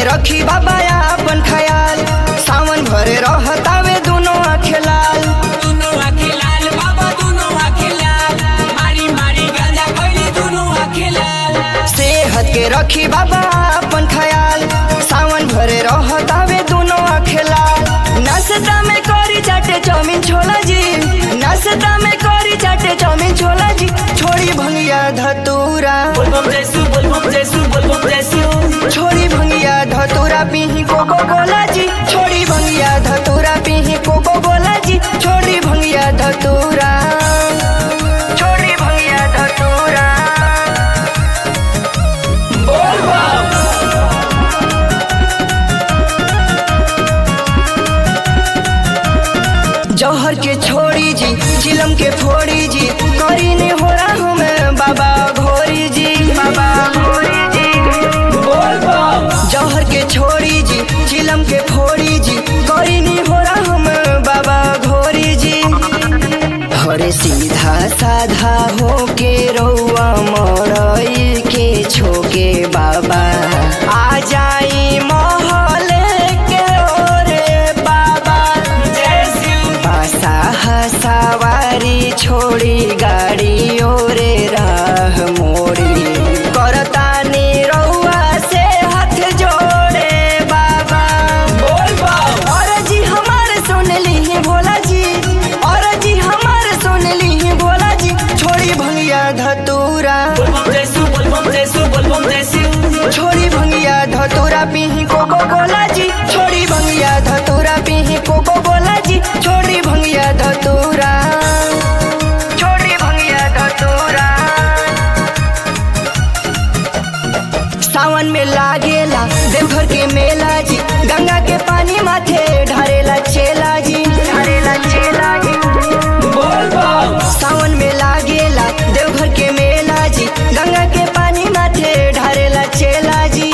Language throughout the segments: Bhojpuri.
के रखी बाबा अपन ख्याल सावन भरे रहतावे दुनो आँखें लाल दुनो आँखे लाल बाबा दुनो आँखे लाल मारी मारी गांजा खैली दुनो आँखे लाल सेहत के रखी बाबा अपन ख्याल सावन भरे रहतावे दुनो आँखें लाल नाश्ता में करी चाटे चाउमीन छोला जी नाश्ता में करी चाटे चाउमीन छोला जी छोड़ी भंगिया धतूरा बोलबम जैसू बोलबम जैसू बोलबम जैसू छोड़ी भंगिया धतूरा पीही कोको कोला जी छोड़ी भंगिया धतूरा पीही कोको कोला जी छोड़ी भंगिया धतूरा छोड़ी भंगिया धतूरा जौहर के छोड़ी जी चिलम के फोड़ी जी करी ने हो रहा हूँ मैं बाबा घोरी जी बाबा घोरी जी जौहर के छोड़ी जी चिलम के फोड़ी जी करी ने हो रहा हूँ मैं बाबा घोरी जी हरे सीधा साधा हो के रौआ मरई के छोके बाबा आ जाई महले के ओरे बाबा पासा सवारी छोड़ी गाड़ी ओरे राह मोड़ी करतानी रउआ से हाथ जोड़े बाबा और जी हमारे सुन ली भोला जी और जी हमारे सुन ली भोला जी छोड़ी भंगिया धतूरा बोलबम जैसू बोलबम जैसू बोलबम जैसू छोड़ी भंगिया धतूरा पीही कोको कोला जी छोड़ी भंगिया धतूरा पीही कोको कोला जी छोड़ी भंगिया धतूरा छोड़ी भंगिया धतूरा सावन में लागेला देवघर के मेला जी गंगा के पानी माथे ढारेला चेला जी ढारेला चेला जी सावन में लागेला देवघर के मेला जी गंगा के पानी माथे ढारेला चेला जी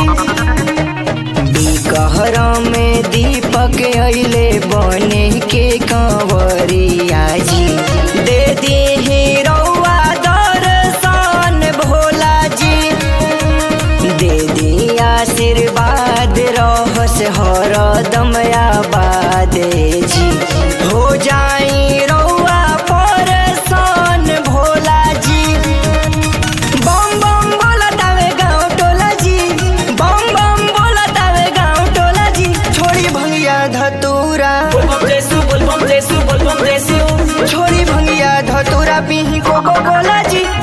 बिकहर में दीपक अइले बने के कंवरिया जी दे दी रउआ दर्शन भोला जी दे दी आशीर्वाद रहस हरदम आबाद जी हो जाई रउआ परेशान भोला जी बम बम बोलतावे गाँव टोला जी बम बम बोलतावे गाँव टोला जी छोड़ी भंगिया धतूरा बोलबम जैसू बोलबम जैसू बोलबम जैसू छोड़ी भंगिया धतूरा पीही कोको कोला जी